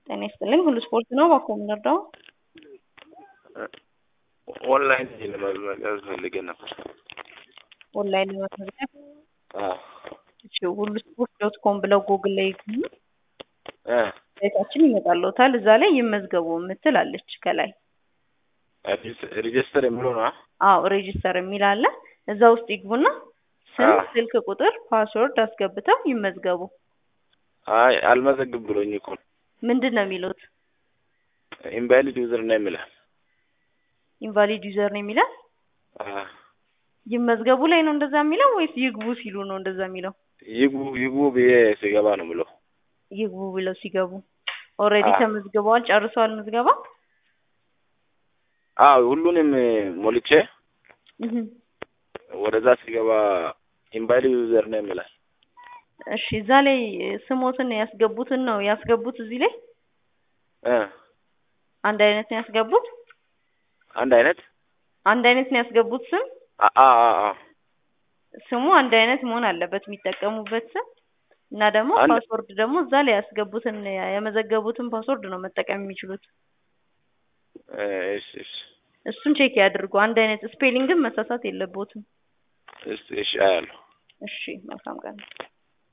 ጤና ይስጥልኝ። ሁሉ ስፖርት ነው። እባክዎ የምንረዳው? ኦንላይን ለመመዝገብ ፈልገን ነበር። ኦንላይን ለመመዝገብ አዎ እሺ፣ ሁሉ ስፖርት ዶት ኮም ብለው ጉግል ላይ ይግቡ። እ ሳይታችን ይመጣልዎታል። እዛ ላይ ይመዝገቡ የምትል አለች ከላይ። ሬጅስተር የሚለው ነው። አዎ ሬጂስተር የሚል አለ። እዛ ውስጥ ይግቡና ስም፣ አዎ። ስልክ ቁጥር፣ ፓስወርድ አስገብተው ይመዝገቡ። አይ አልመዘግብ ብሎኝ እኮ ነው። ምንድን ነው የሚሉት? ኢንቫሊድ ዩዘር ነው የሚለው። ኢንቫሊድ ዩዘር ነው የሚላል። አዎ። ይመዝገቡ ላይ ነው እንደዛ የሚለው ወይስ ይግቡ ሲሉ ነው እንደዛ የሚለው? ይግቡ ይግቡ ብዬ ሲገባ ነው ብለው። ይግቡ ብለው ሲገቡ ኦልሬዲ አዎ። ተመዝግበዋል፣ ጨርሰዋል ምዝገባ። አዎ ሁሉንም ሞልቼ እህ ወደዛ ሲገባ ኢንቫሊድ ዩዘር ነው የሚላል። እሺ እዛ ላይ ስሞትን ያስገቡትን ነው ያስገቡት። እዚህ ላይ እ አንድ አይነት ነው ያስገቡት። አንድ አይነት አንድ አይነት ነው ያስገቡት ስም አ አ አ አ ስሙ አንድ አይነት መሆን አለበት የሚጠቀሙበት ስም እና ደግሞ አንድ- ፓስወርድ ደግሞ እዛ ላይ ያስገቡትን የመዘገቡትን ፓስወርድ ነው መጠቀም የሚችሉት። እ እሺ እሺ እሱን ቼክ ያድርጉ። አንድ አይነት ስፔሊንግን መሳሳት የለቦትም። እሺ እሺ አያለሁ። እሺ መልካም ቀን።